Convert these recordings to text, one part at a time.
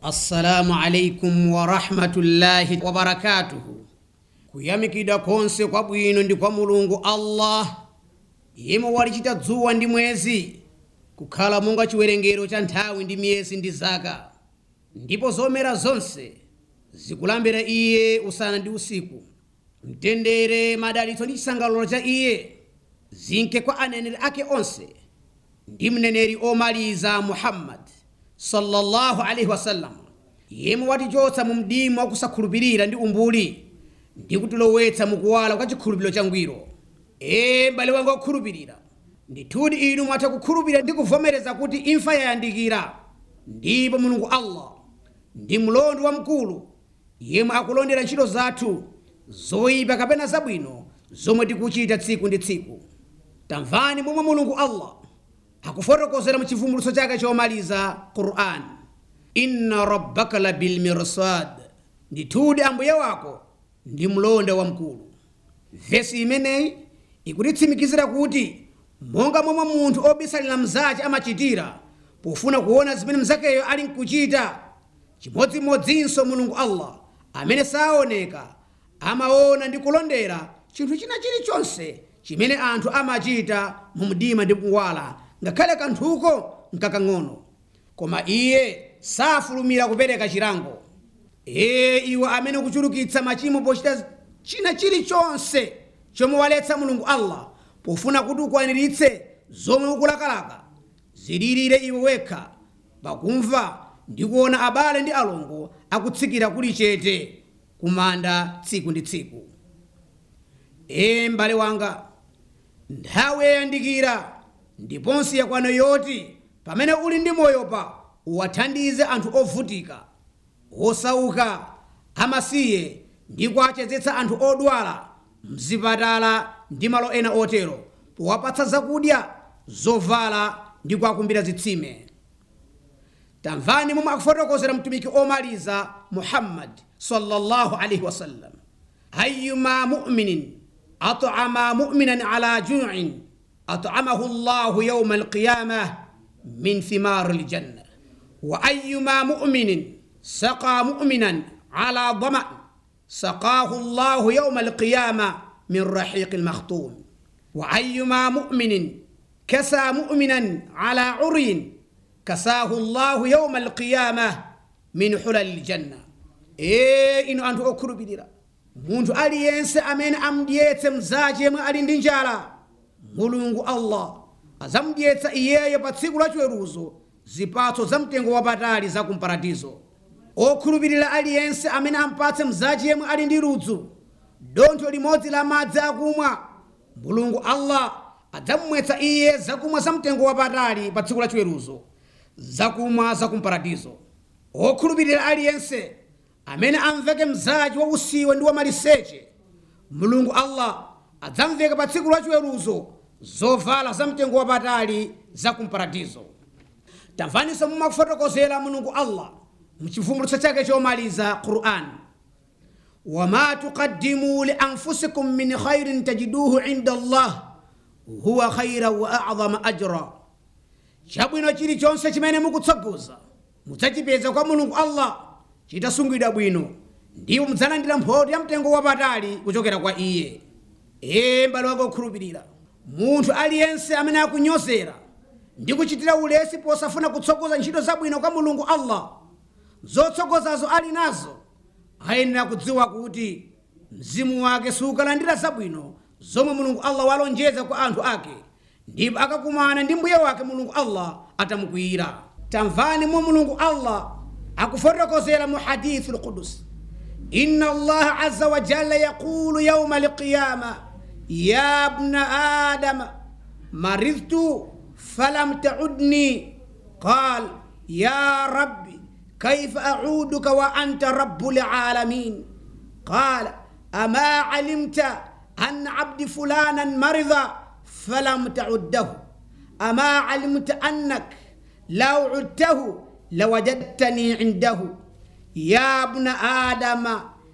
assalamu alaikum warahmatullahi wabarakatuhu kuyamikidwa konse kwabwino ndi kwa mulungu allah yemwe walichita dzuwa ndi mwezi kukhala monga chiwerengero cha nthawi ndi miyezi ndi zaka ndipo zomera zonse zikulambira iye usana ndi usiku mtendere madalitso ndi chisangalalo cha iye zinke kwa aneneri ake onse ndi mneneri omaliza muhammad sallallahu alaihi wasallam yemwe watichotsa mu mdima wakusakhulupirira ndi umbuli ndi kutilowetsa mukuwala kwa chikhulupiriro changwiro ee m'bale wanga wokhulupirira ndithudi inu mwatha kukhulupirira ndi kuvomereza kuti imfa yayandikira ndipo mulungu allah ndi mlonda wamkulu yemwe akulondera ntchito zathu zoyipa kapena zabwino zomwe tikuchita tsiku ndi tsiku tamvani momwe mulungu allah akufotokozera mu chivumbulutso chake chomaliza quran inna rabbaka la bilmirsad ndithudi ambuye wako ndi mlonda wamkulu vesi imeneyi ikutitsimikizira kuti monga momwe munthu obisalira mnzace amachitira pofuna kuona zimene mnzakeyo ali nkuchita chimodzimodzinso mulungu allah amene saoneka amaona ndi kulondera chinthu china chilichonse chimene anthu amachita mu mdima ndi kuwala ngakhale kanthuko nkakang'ono koma iye safulumira kupereka chilango ee iwe amene ukuchulukitsa machimo pochita china chilichonse chomwe waletsa mulungu allah pofuna kuti ukwaniritse zomwe ukulakalaka zililire iwe wekha pakumva ndi kuona abale ndi alongo akutsikira kuli chete kumanda tsiku ndi tsiku ee m'bale wanga nthawi yayandikira ndiponso yakwana yoti pamene uli ndi moyo pa uwathandize anthu ovutika osauka amasiye ndi kuachezetsa anthu odwala mzipatala ndi malo ena otero powapatsa zakudya zovala ndi kuakumbira zitsime tamvani momwe akufotokozera mtumiki omaliza muhammad sallallahu alaihi wasallam ayuma muminin at'ama muminan ala ju'in at'amahu llahu yawma alqiyamah min thimar aljanna wa ayuma muminin saqa muminan ala dhama سقاه الله يوم القيامة من رحيق المختوم وأيما مؤمن كسى مؤمنا على عري كساه الله يوم القيامة من حلل الجنة إيه إنو أنتو أكرو بديرا muntu aliyense amene amdyetse mzace yemwe ali ndi njala mulungu allah azamdyetsa iyeyo pa tsiku la chiweruzo zipatso za mtengo wapatali za kumparadizo okhulupirira aliyense amene ampatse mzace yemwe ali ndi ludzu dontho limodzi la madzi akumwa mulungu allah adzamumwetsa iye zakumwa za mtengo wapatali pa tsiku la chiweruzo zakumwa za kumparadizo okhulupirira aliyense amene amveke mzace wa usiwe ndi wa maliseche mulungu allah adzamveka pa tsiku la chiweruzo zovala za mtengo wapatali za kumparadizo tamvaninso mumakufotokozera mulungu allah mchivumbulutso chake chomaliza quran wama tuqaddimu lianfusikum min khairin tajiduhu inda allah huwa khaira wa adhama ajra chabwino chilichonse chimene mukutsogoza mudzachipeza kwa mulungu allah chitasungidwa bwino ndipo mudzalandira mphotho ya mtengo wapatali kuchokera kwa iye ee m'bale wanga okhulupirira munthu aliyense amene akunyozera ndi kuchitira ulesi posafuna kutsogoza ntchito zabwino kwa mulungu allah zotsogozazo ali nazo ayenera kudziwa kuti mzimu wake sukalandira zabwino zomwe mulungu allah walonjeza kwa anthu ake ndipo akakumana ndi mbuye wake mulungu allah atamukwiyira tamvani mwa mulungu allah akufotokozera mu hadithu lqudus inna allaha aza wa jalla yaqulu yauma alqiyama ya bna adama maridtu falam taudni qal ya rabbi كيف أعودك وأنت رب العالمين قال أما علمت أن عبد فلانا مرض فلم تعده أما علمت أنك لو عدته لوجدتني عنده يا ابن آدم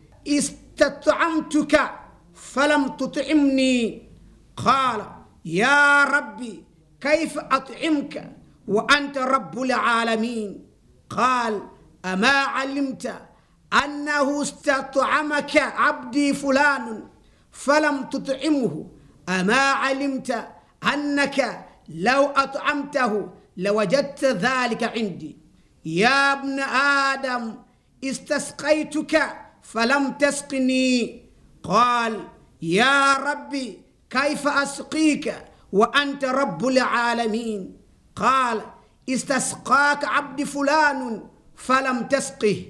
استطعمتك فلم تطعمني قال يا ربي كيف أطعمك وأنت رب العالمين قال ama alimta annahu istat'amaka abdi fulanun falam tut'imhu ama alimta annaka law at'amtahu lawajadta dhalika indi ya ibna adam istasqaituka falam tasqini قال يا ربي كيف اسقيك وانت رب العالمين قال استسقاك عبد فلان فلم تسقه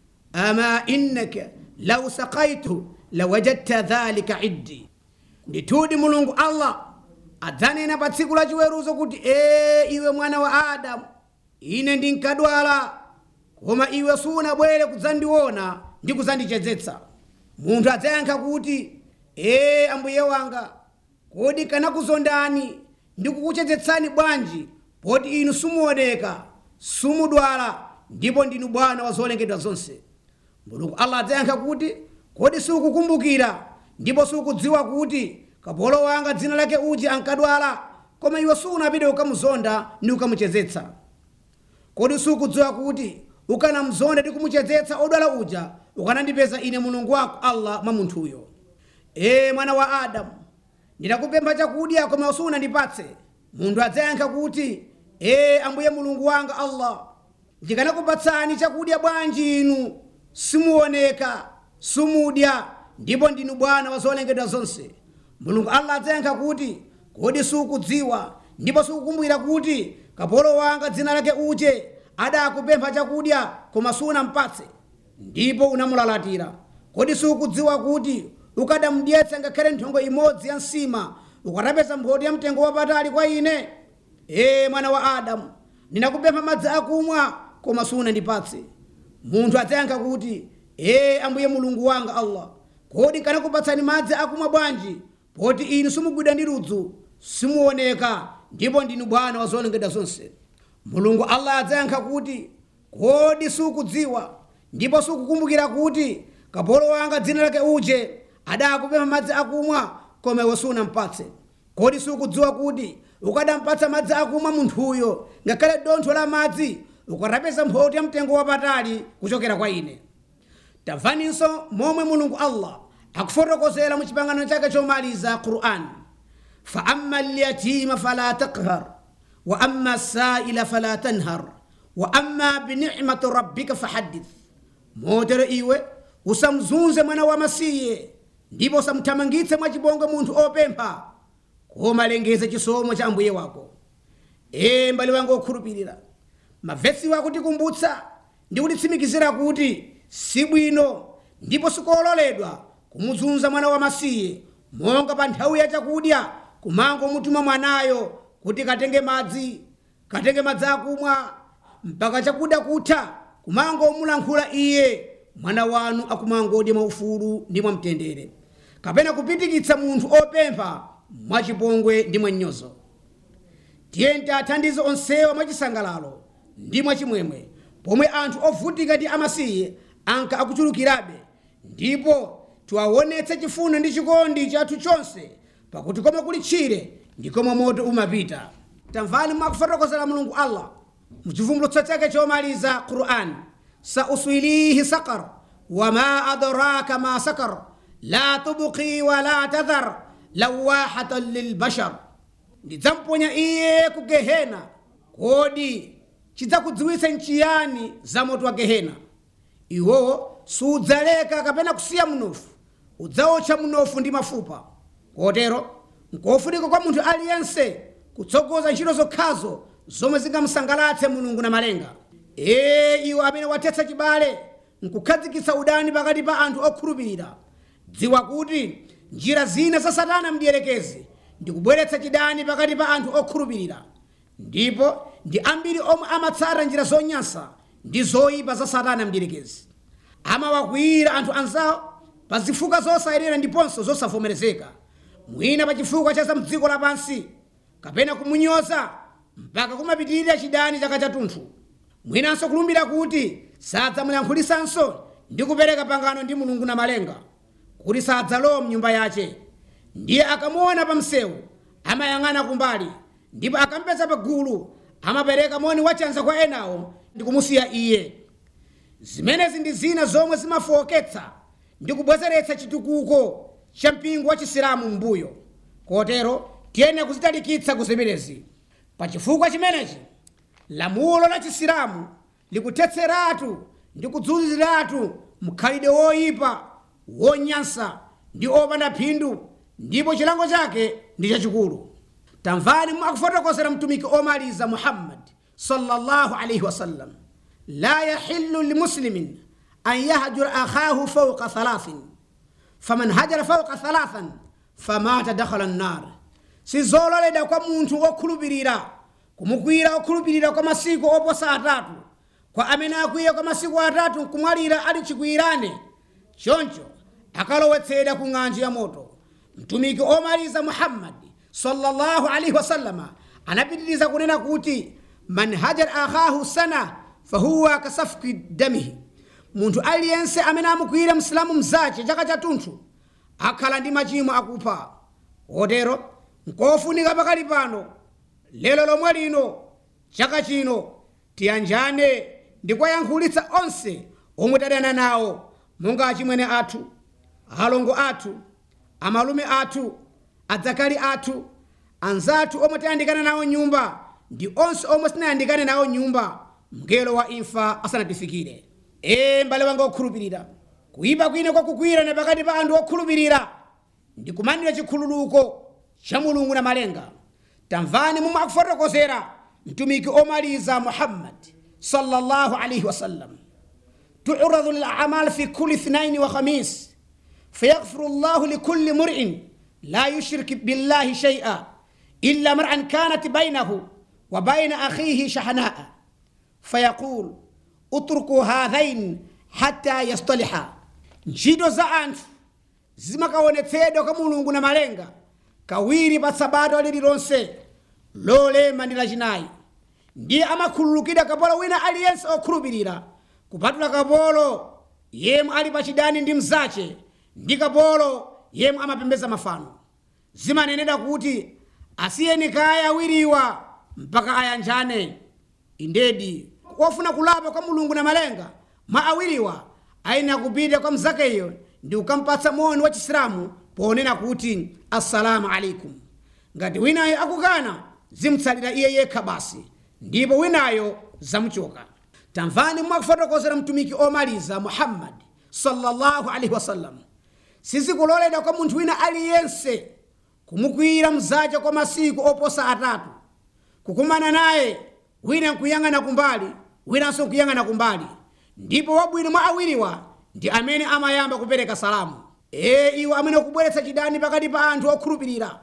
اما انك لو سقيته لوجدت ذلك عندي nditudi mulungu allah adzanena pa tsiku la chiweruzo kuti ee iwe mwana wa adamu ine ndinkadwala koma iwe sunabwere kudzandiona ndi kudzandichezetsa munthu adzayankha kuti ee ambuye wanga kodi kanakuzondani ndi kukuchezetsani bwanji poti inu simuoneka simudwala ndipo ndinu bwana wa zolengedwa zonse mulungu allah adzayankha kuti kodi sikukumbukira ndipo sikudziwa kuti kapolo wanga dzina lake uji ankadwala koma iwe sunapite ukamuzonda ndi ukamuchezetsa kodi sikudziwa kuti ukanamzonda ndi kumuchezetsa odwala uja ukanandipeza ine mulungu wako allah mwa munthuyo ee mwana wa adamu ndinakupempha chakudya koma sunandipatse munthu adzayankha kuti ee ambuye mulungu wanga allah ndikanakupatsani chakudya bwanji inu simuoneka simudya ndipo ndinu bwana wa zolengedwa zonse mulungu allah adzayankha kuti kodi sukudziwa ndipo sukukumbukira kuti kapolo wanga dzina lake uje adakupempha chakudya koma sunampatse ndipo unamulalatira kodi sukudziwa kuti ukadamudyetsa ngakhale nthongo imodzi ya nsima ukatapeza mphoti ya mtengo wapatali kwa ine ee mwana wa adamu ndinakupempha madzi akumwa koma sunandipatse munthu adzayankha kuti ee ambuye mulungu wanga allah kodi kanakupatsani madzi akumwa bwanji poti inu simugwidwa ndi ludzu simuoneka ndipo ndinu bwana wa zolengedwa zonse mulungu allah adzayankha kuti kodi sukudziwa ndipo sukukumbukira kuti kapolo wanga dzina lake uje adakupempha madzi akumwa koma iwe sunampatse kodi sukudziwa kuti ukadampatsa madzi akumwa munthuyo ngakhale dontho la madzi ukatapeza mphoti ya mtengo wapatali kuchokera kwa ine tamvaninso momwe mulungu allah akufotokozera mu chipangano chake chomaliza qur'an fa amma lyatima fala taqhar wa amma saila fala tanhar wa amma binicmati rabbika fahaddith motero iwe usamzunze mwana wamasiye ndipo usamthamangitse mwachipongwe munthu opempha koma lengeze chisomo cha ambuye wako ee mbale wanga okhulupirira mavesi wako tikumbutsa ndi kutitsimikizira kuti sibwino ndipo sikololedwa kumuzunza mwana wamasiye monga pa nthawi ya chakudya kumango mutuma mwanayo kuti katenge madzi katenge madzi akumwa mpaka chakudya kutha kumango mulankhula iye mwana wanu akumangodya mwaufulu ndi mwamtendere kapena kupitikitsa munthu opempha mwachipongwe ndi mwanyozo tiye tathandize onsewa mwachisangalalo ndi mwachimwemwe pomwe anthu ovutika ndi amasiye anka akuchulukirabe ndipo tiwaonetse chifundo ndi chikondi chathu chonse pakuti komwe kuli tchire ndi komwe moto umapita tamvani mwakufotokozera mulungu allah muchivumbulutso chake chomaliza qur'an sauswilihi sakar wama adraka ma sakar la tubqi wala tadhar lawahatan lilbashar ndidzamponya iye ku gehena kodi chidzakudziwitsa nchiyani za moto wa gehena iwowo sudzaleka kapena kusiya mnofu udzawotcha mnofu ndi mafupa kotero nkofunika kwa munthu aliyense kutsogoza ntchito zokhazo zomwe zingamusangalatse mulungu na malenga ee iwo amene wathetsa chibale nkukhazikitsa udani pakati pa anthu okhulupirira dziwa kuti njira zina za satana mdierekezi ndikubweretsa chidani pakati pa anthu okhulupirira ndipo ndi ambiri omwe amatsata njira zonyansa ndi zoyipa za satana mdierekezi amawakwiyira anthu anzawo pa zifukwa zosayenera ndiponso zosavomerezeka mwina pa chifukwa cha za mdziko lapansi kapena kumunyoza mpaka kumapitirira chidani chaka chathunthu mwinanso kulumbira kuti sadzamuyankhulisanso ndi kupereka pangano ndi mulungu na malenga kuti sadzalowa mnyumba yace ndiye akamuona pa msewu amayang'ana kumbali ndipo akampeza pa gulu amapereka moni wachanza kwa enawo ndi kumusiya iye zimenezi ndi zina zomwe zimafowoketsa ndi kubwezeretsa chitukuko cha mpingo wa chisilamu mbuyo kotero tiyene kuzitalikitsa kuzimenezi pa chifukwa chimenechi lamulo la chisilamu likuthetseratu ndi kudzuziratu mkhalidwe woyipa wonyansa ndi opanda phindu ndipo chilango chake ndi chachikulu tamvani mwakufotokozera mtumiki omaliza muhammad sallallahu alaihi wasallam la yahillu limuslimin an yahjura akhahu fauqa thalathin faman hajara fauqa thalathan famata dakhala nnar sizololedwa kwa munthu wokhulupirira kumukwira wokhulupirira kwa masiku oposa atatu kwa amene akwiya kwa masiku atatu nkumwalira ali chikwirane choncho akalowetsedwa ku ng'anjo ya moto mtumiki omaliza muhammadi sallallahu alaihi wasallama anapitiriza kunena kuti man hajar akhahu sana fahuwa kasafki damihi munthu aliyense amene amukwira msilamu mzace chaka chathunthu akhala ndi machimo akupha otero nkofunika pakali pano lero lomwe lino chaka chino tiyanjane ndi kwayankhulitsa onse omwe tadana nawo monga achimwene athu alongo athu amalume athu adzakali athu anzathu omwe tayandikana nawo nyumba ndi onse omwe sinayandikane nawo nyumba mngelo wa imfa asanatifikire ee mbale wanga okhulupirira kuyipa kwine kwakukwirana pakati pa anthu okhulupirira ndi kumanira chikhululuko cha mulungu na malenga tamvani momwe akufotokozera mtumiki omaliza muhammad sallallahu alaihi wasallam تعرض الأعمال في كل اثنين وخميس فيغفر الله لكل مرء لا يشرك بالله شيئا إلا مرعا كانت بينه وبين أخيه شحناء فيقول اتركوا هذين حتى يصطلحا ntchito za anthu zimakaonetsedwa kwa mulungu na malenga kawiri pa sabato lililonse lolema ndi lachinayi ndiye amakhululukidwa kapolo wina aliyense okhulupirira kupatula kapolo yemwe ali pachidani ndi mzace ndi kapolo yemwe amapembedza mafano zimanenedwa kuti asiyeni kaya awiriwa mpaka ayanjane indedi wofuna kulapa kwa mulungu na malenga mwa awiriwa ayenera kupita kwa mzakeyo ndi kukampatsa moni wa chisilamu ponena kuti assalamu alaikum ngati winayo akukana zimtsalira iye yekha basi ndipo winayo zamuchoka tamvani mwakufotokozera mtumiki omaliza muhammad sallallahu alaihi wasallam sizikuloledwa kwa munthu wina aliyense kumukwira mzace kwa masiku oposa atatu kukumana naye wina nkuyang'ana kumbali winanso nkuyang'ana kumbali ndipo wabwino mwa awiriwa ndi amene amayamba kupereka salamu ee iwo amene ukubweretsa chidani pakati pa anthu okhulupirira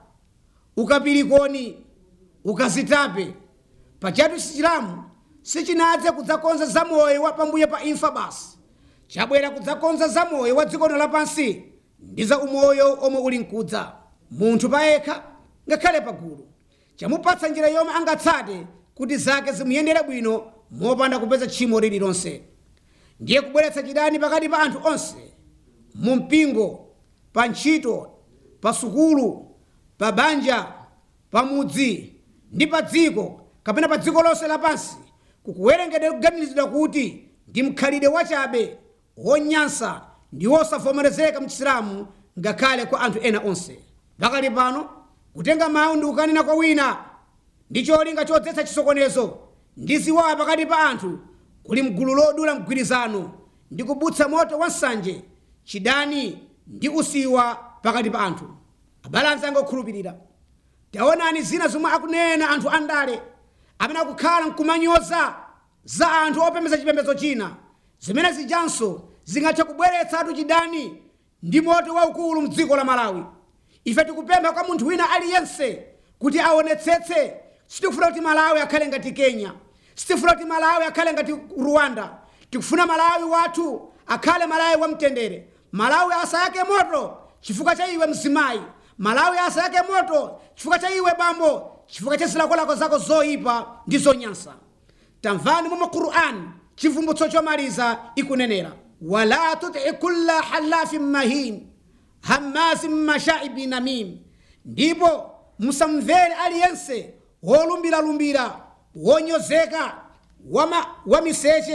ukapirikoni ukazitape pachatu chisilamu sichinadze kudzakonza zamoyo wa pambuyo pa imfa basi chabwera kudzakonza zamoyo wa dziko lapansi ndi za umoyo omwe uli mkudza munthu payekha ngakhale pagulu chamupatsa njira yomwe angatsate kuti zake zimuyendere bwino mopanda kupeza tchimo lililonse ndiye kubweretsa chidani pakati pa anthu onse mu mpingo pa ntchito pa sukulu pa banja pa mudzi ndi pa dziko kapena pa dziko lonse lapansi kukuwerengedwa kuganizidwa kuti ndi mkhalidwe wachabe wonyansa ndi wosavomerezeka mchisilamu ngakhale kwa anthu ena onse pakali pano kutenga mawu ndi kukanena kwa wina ndi cholinga chodzetsa chisokonezo ndi ziwawa pakati pa anthu kuli mgulu lodula mgwirizano ndi kubutsa moto wa nsanje chidani ndi usiwa pakati pa anthu abale anzanga okhulupirira taonani zina zomwe akunena anthu andale amene akukhala nkumanyoza za anthu opembedza chipembedzo china zimene zijanso zingathe kubweretsatu chidani ndi moto waukulu mdziko la malawi ife tikupempha kwa munthu wina aliyense kuti aonetsetse sitikufuna kuti malawi akhale ngati kenya sitifuna kuti malawi akhale ngati rwanda tikufuna malawi wathu akhale malawi wamtendere malawi asayake moto chifukwa cha iwe mzimayi malawi asayake moto chifukwa cha iwe bambo chifukwa cha zilakolako zako zoyipa ndi zonyansa tamvani momwe qur'an chivumbutso chomaliza ikunenera wala tuti kulla halafin mahin hamazin mashaibi namim ndipo musamvere aliyense wolumbiralumbira wonyozeka wama, wamiseche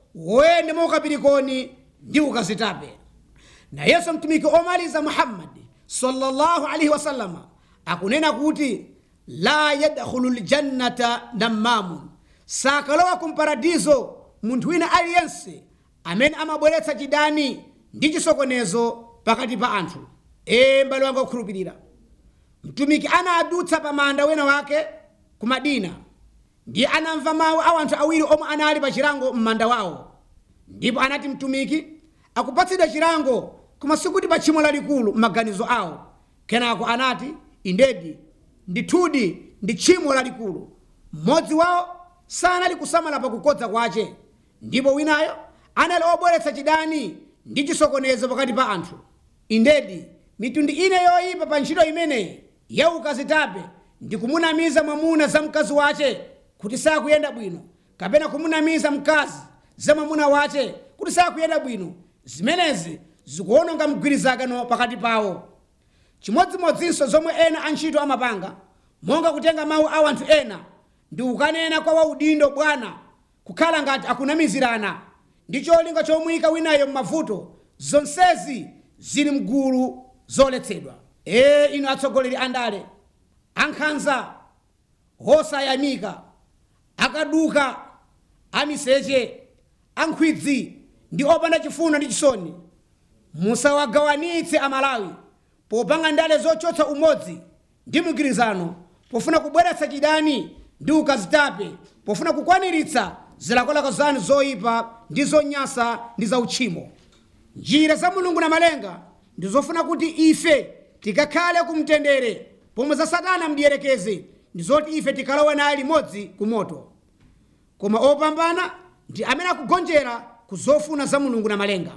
wende mukapirikoni ndi ukazitape nayenso mtumiki omaliza muhammadi sallallahu alaihi wasallama akunena kuti la yadkhulu ljannata nammamun sakalowa kumparadizo munthu wina aliyense amene amabweretsa chidani ndi chisokonezo pakati pa anthu ee m'bale wanga okhulupirira mtumiki anadutsa pa manda wina wake ku madina ndiye anamva mawu a anthu awiri omwe anali pa chilango m'manda wawo ndipo anati mtumiki akupatsidwa chilango koma sikuti pa tchimo lalikulu m'maganizo awo kenako anati indedi ndithudi ndi tchimo lalikulu mmodzi wawo sanali kusamala pakukodza kwace ndipo winayo anali obweretsa chidani ndi chisokonezo pakati pa anthu indedi mitundu ine yoyipa pa ntchito imeneyi ya ukazitape ndi kumunamiza mwamuna za mkazi wace kuti sakuyenda bwino kapena kumunamiza mkazi za mwamuna wace kuti sakuyenda bwino zimenezi zikuononga mgwirizano pakati pawo chimodzimodzinso zomwe ena antchito amapanga monga kutenga mawu a anthu ena ndi kukanena kwa waudindo bwana kukhala ngati akunamizirana ndi cholinga chomuyika winayo m'mavuto zonsezi zili mgulu zoletsedwa ee inu atsogoleri andale ankhanza osayamika akaduka amiseche ankhwidzi ndi opanda chifundo ndi chisoni musawagawanitse amalawi popanga ndale zochotsa umodzi ndi mgwirizano pofuna kubweretsa chidani ndi ukazitape pofuna kukwaniritsa zilakolako zanu zoyipa ndi zonyasa ndi zautchimo njira za mulungu na malenga ndi zofuna kuti ife tikakhale kumtendere pomwe za satana mdierekeze ndi zoti ife tikalowe naye limodzi ku moto koma opambana ndi amene akugonjera ku zofuna za mulungu na malenga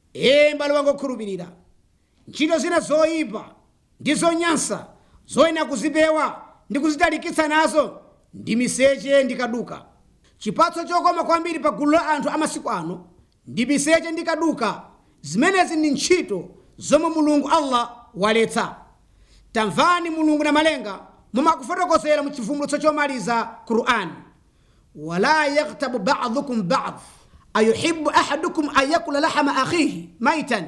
ee m'bale wanga okhulupirira ntchito zina zoyipa ndi zonyansa zoyenera kuzipewa ndi kuzitalikitsa nazo ndi miseche ndi kaduka chipatso chokoma kwambiri pa gulu la anthu amasiku ano ndi miseche ndi kaduka zimenezi ndi ntchito zomwe mulungu allah waletsa tamvani mulungu na malenga mumakufotokozera mu chivumbulutso chomaliza qur'ani wala yaktabu badukum bad ayuhibu ahadukum an yakula lahama akhihi maitan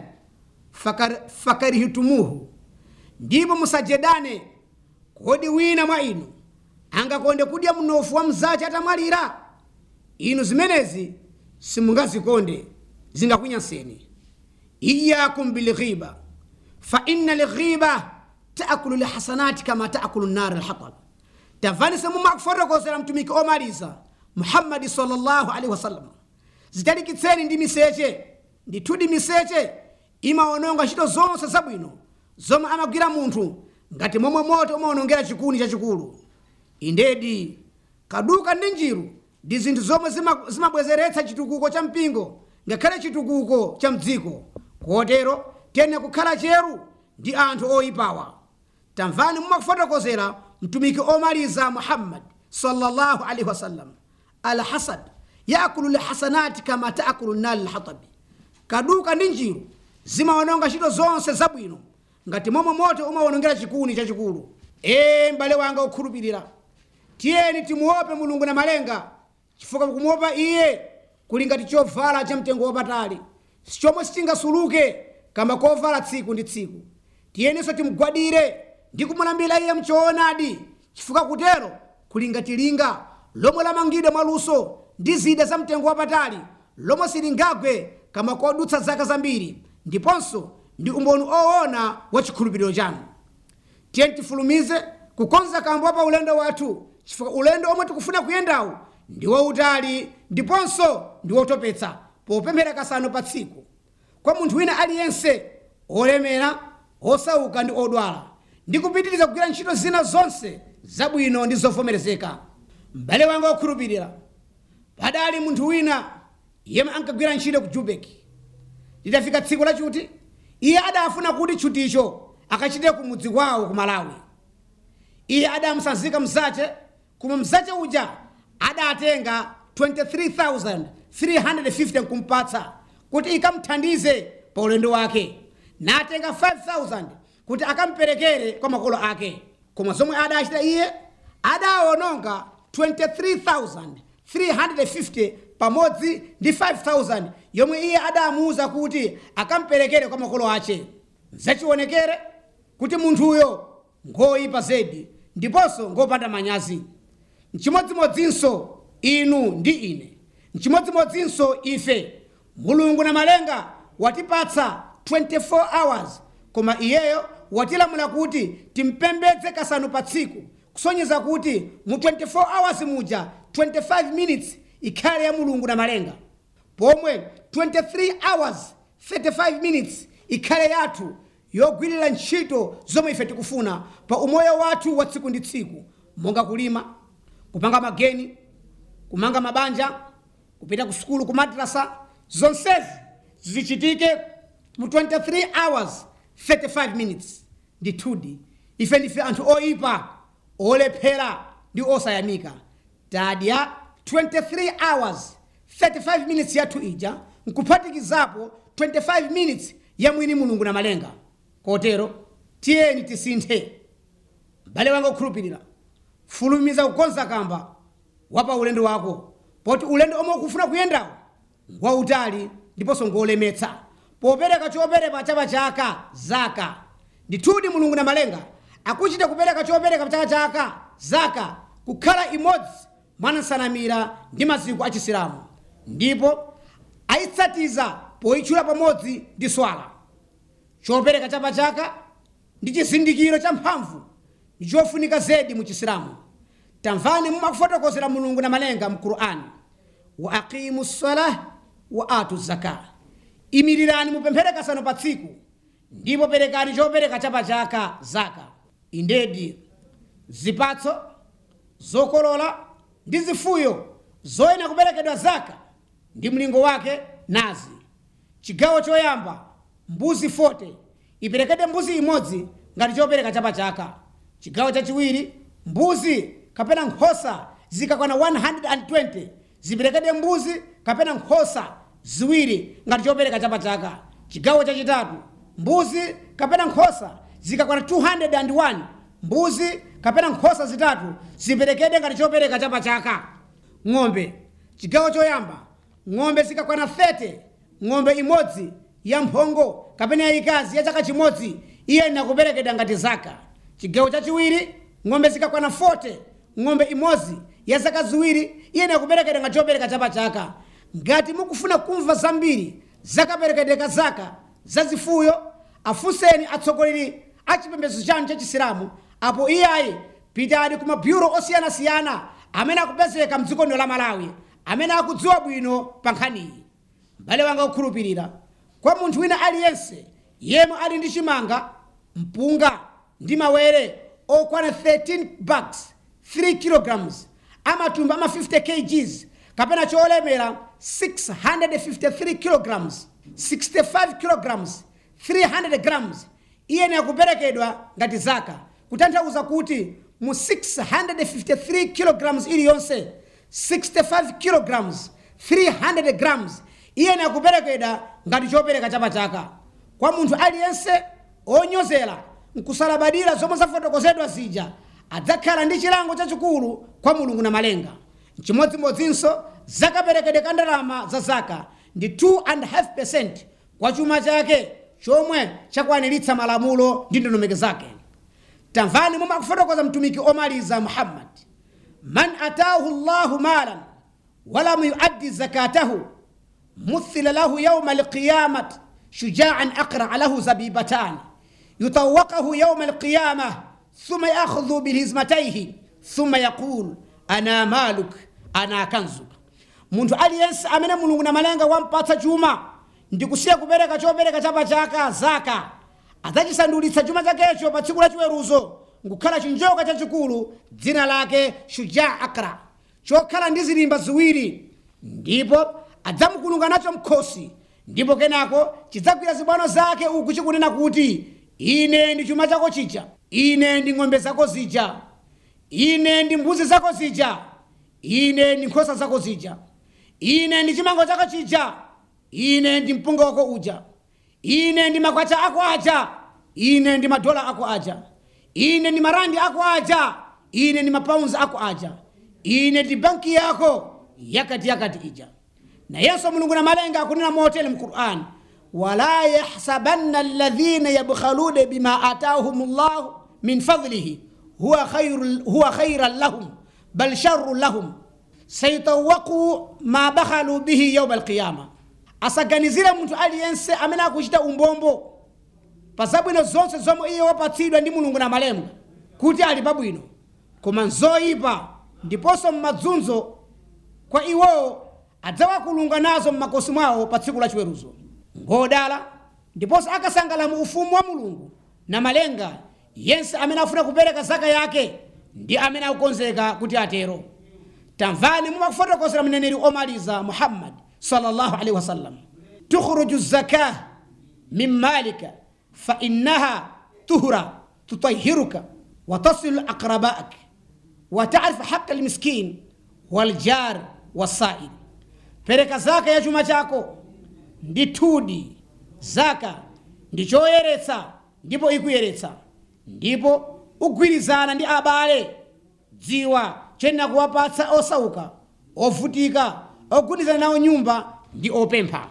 fakar, fakarihitumuhu ndipo musajedane kodi wina mwa inu angakonde kudya mnofu wa mzace atamwalira inu zimenezi simungazikonde zingakunyanseni iyakum bilghiba fa inna lghiba taakulu lhasanati kama taakulu nar lhatab tamvani semumakufotokozera mtumiki omaliza muhammadi sallallahu alaihi wasallam zitalikitseni ndi miseche ndithudi miseche imaononga ntchito zonse zabwino zomwe amagwira munthu ngati momwe moto umaonongera chikuni chachikulu indedi kaduka ndi njiru ndi zinthu zomwe zima- zimabwezeretsa chitukuko cha mpingo ngakhale chitukuko cha mdziko kotero tene kukhala cheru ndi anthu oyipawa tamvani mumakufotokozera mtumiki omaliza muhammad sallallahu alaihi wasallam alhasad yakulu lhasanati kama taakulu nali lhatabi kaduka ndi njiru zimaononga ntchito zonse zabwino ngati momwe moto umaonongera chikuni chachikulu ee m'bale wanga okhulupirira tiyeni timuope mulungu na malenga chifukwa kumuopa iye kuli ngati chovala cha mtengo wapatali chomwe sitingasuluke kamba kovala tsiku ndi tsiku tiyeninso timugwadire ndi kumulambira iye mchoonadi chifukwa kutero kuli ngati linga lomwe lamangidwa mwaluso ndi zida za mtengo wapatali lomwe silingagwe kama kodutsa zaka zambiri ndiponso ndi umboni oona wa chikhulupiriro chanu tiye tifulumize kukonza kambo pa ulendo wathu chifukwa ulendo omwe tikufuna kuyendawu ndi wautali ndiponso ndi wotopetsa popemphera kasanu pa tsiku kwa munthu wina aliyense olemera osauka ndi odwala ndi kupitiriza kugwira ntchito zina zonse zabwino ndi zovomerezeka m'bale wanga okhulupirira padali munthu wina yemwe ankagwira ntchito ku jubek lidafika tsiku lachuti iye adafuna kuti tchuticho akachite ku mudzi kwawo ku malawi iye adamusanzika mzace koma mzace uja adatenga 23350 nkumpatsa kuti ikamthandize pa ulendo wake natenga 5000 kuti akamperekere kwa makolo ake koma zomwe adachita iye adawononga 23350 pa pamodzi ndi 5000 yomwe iye adamuwuza kuti akamperekere kwa makolo ache zachionekere kuti munthuyo ngoyipa zedi ndiponso ngopanda manyazi mchimodzimodzinso inu ndi ine mchimodzimodzinso ife mulungu na malenga watipatsa 24 hours koma iyeyo watilamula kuti timpembedze kasanu pa tsiku kusonyeza kuti mu 24 hours muja 25 minutes ikhale ya mulungu na malenga pomwe 23 hours 35 minutes ikhale yathu yogwirira ntchito zomwe ife tikufuna pa umoyo wathu wa tsiku ndi tsiku monga kulima kupanga mageni kumanga mabanja kupita ku sukulu ku madrasa zonsezi zichitike mu 23 hours 35 minutes ndithudi ife ndife anthu oyipa olephera ndi osayamika tadya 23 hours 35 minutes yathu ija nkuphatikizapo 25 minutes ya mwini mulungu na malenga kotero tiyeni tisinthe m'bale wanga okhulupirira fulumiza kukonza kamba wapa ulendo wako poti ulendo omwe ukufuna kuyendawo ngwautali ndiponso ngolemetsa popereka chopereka chapa chaka zaka ndithudi mulungu na malenga akuchita kupereka chopereka chaka chaka zaka kukhala imodzi mwa nsanamira ndi maziko achisilamu ndipo ayitsatiza poyitchula pamodzi ndi swala chopereka chapa chaka ndi chizindikiro cha mphamvu ndi chofunika zedi mu chisilamu tamvani mumakufotokozera mulungu na malenga mu qur'ani wa aqimu salah wa atu zaka imirirani mupemphere kasanu pa tsiku ndipo perekani chopereka chapa chaka zaka indedi zipatso zokolola ndi zifuyo zoyenera kuperekedwa zaka ndi mlingo wake nazi chigawo choyamba mbuzi 40 iperekedwe mbuzi imodzi ngati chopereka chapa chaka chigawo chachiwiri mbuzi kapena nkhosa zikakwana 120 ziperekedwe mbuzi kapena nkhosa ziwiri ngati chopereka chapa chaka chigawo chachitatu mbuzi kapena nkhosa zikakwana 201 mbuzi kapena nkhosa zitatu ziperekedwe ngati chopereka chapa chaka ng'ombe chigawo choyamba ng'ombe zikakwana 30 ng'ombe imodzi ya mphongo kapena yayikazi ya chaka chimodzi iye inakuperekedwa ngati zaka chigawo chachiwiri ng'ombe zikakwana 40 ng'ombe imodzi ya zaka ziwiri iye inakuperekedwa ngati chopereka chapa chaka ngati mukufuna kumva zambiri zakaperekedwe ka zaka zazifuyo afunseni atsogoleri a chipembedzo chanu cha chisilamu apo iyayi pitani ku mabyuro osiyanasiyana amene akupezeka mdziko lino la malawi amene akudziwa bwino pa nkhaniyi m'bale wanga okhulupirira kwa munthu wina aliyense yemwe ali ndi chimanga mpunga ndi mawere okwana 13 bags 3 kilograms amatumba ama 50 kgs kapena cholemera 653 kilograms 65 kilograms 300 grams iyene akuperekedwa ngati zaka kutanthauza kuti mu 653 kilograms iliyonse 65 kilograms 300 grams iyene akuperekedwa ngati chopereka chapa chaka kwa munthu aliyense onyozera nkusalabadira zomwe zafotokozedwa zija adzakhala ndi chilango chachikulu kwa mulungu na malenga chimodzimodzinso zakaperekedwe ka ndalama za zaka ndi 2.5 kwa chuma chake chomwe chakwaniritsa malamulo ndi ndondomeko zake tamvani momwe akufotokoza mtumiki omaliza muhammad man atahu llahu malan walam yuaddi zakatahu مثل له يوم القيامة شجاعا أقرع له زبيبتان يطوقه يوم القيامة ثم يأخذ بالهزمتيه ثم يقول أنا مالك أنا كنزك munthu aliyense amene mulungu na malenga wampatsa chuma ndikusiya kupereka chopereka chapa chaka zaka adzachisandulitsa chuma chakecho pa tsiku lachiweruzo nkukhala chinjoka chachikulu dzina lake shuja akra chokhala ndi zilimba ziwiri ndipo adzamukulunga nacho mkhosi ndipo kenako chidzagwira zibwano zake uku chikunena kuti ine ndi chuma chako chija ine ndi ng'ombe zako zija ine ndi mbuzi zako zija ine ndi nkhosa zako zija ine ndi chimango chako chija ine ndi mpunga wako uja ine ndi makwacha ako aja ine ndi madola ako aja ine ndi marandi ako aja ine ndi mapaunzi ako aja ine ndi banki yako yakati yakati ija nayenso mulungu na malenga akunena motere mu qur'an wala yahsabanna alladhina yabkhaluna bima atahum llahu min fadlihi huwa khairu- huwa khairan lahum bal sharrun lahum sayutawaqu ma bakhalu bihi yauma alqiyama asaganizire munthu aliyense amene akuchita umbombo pa zabwino zonse zomwe iye wapatsidwa ndi mulungu na malenga kuti ali pabwino koma nzoyipa ndiponso mmadzunzo kwa iwowo adzawakulunga nazo mmakosi mwawo pa tsiku la chiweruzo ngodala ndiponso akasangala mu ufumu wa mulungu na malenga yense amene afuna kupereka zaka yake ndi amene akukonzeka kuti atero tamvani mumakufotokozera mneneri omaliza muhammad sallallahu alaihi wasallam tukhruju zakah min malika fainnaha tuhra tutahiruka watasilu aqrabaak وتعرف حق المسكين والجار والسائل pereka zaka ya chuma chako ndi thudi zaka ndi choyeretsa ndipo ikuyeretsa ndipo ugwirizana ndi abale dziwa chenna kuwapatsa osauka ovutika ogundizana nawo nyumba ndi opempha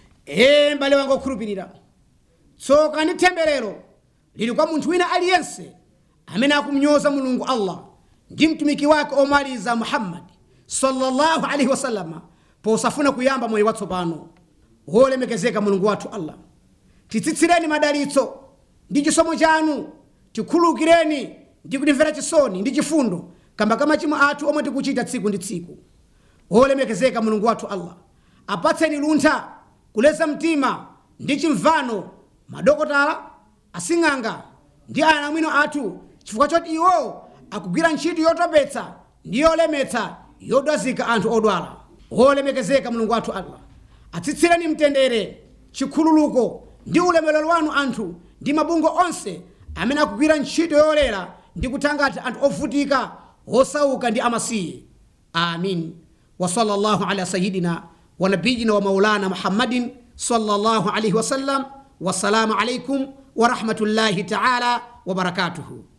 ee mbale wanga okhulupirira tsoka ndi temberero lili kwa munthu wina aliyense amene akumnyoza mulungu allah ndi mtumiki wake omaliza muhammadi sallallahu alaihi wasallama posafuna kuyamba moyo watsopano wolemekezeka mulungu wathu allah titsitsireni madalitso ndi chisomo chanu tikhululukireni ndi kutimvera chisoni ndi chifundo kamba ka machimo athu omwe tikuchita tsiku ndi tsiku wolemekezeka mulungu wathu allah apatseni luntha kuleza mtima ndi chimvano madokotala asing'anga ndi anamwino athu chifukwa choti iwo akugwira ntchito yotopetsa ndi yolemetsa yodwazika anthu odwala wolemekezeka mulungu wathu allah atsitsireni mtendere chikhululuko ndi ulemerero wanu anthu ndi mabungo onse amene akugwira ntchito yolera ndi kuthangata anthu ovutika osauka ndi amasiye amin wa sallallahu ala sayidina wa nabiyina wa maulana muhammadin sallallahu alaihi wasallam wassalamu alaikum wa rahmatullahi taala wa barakatuhu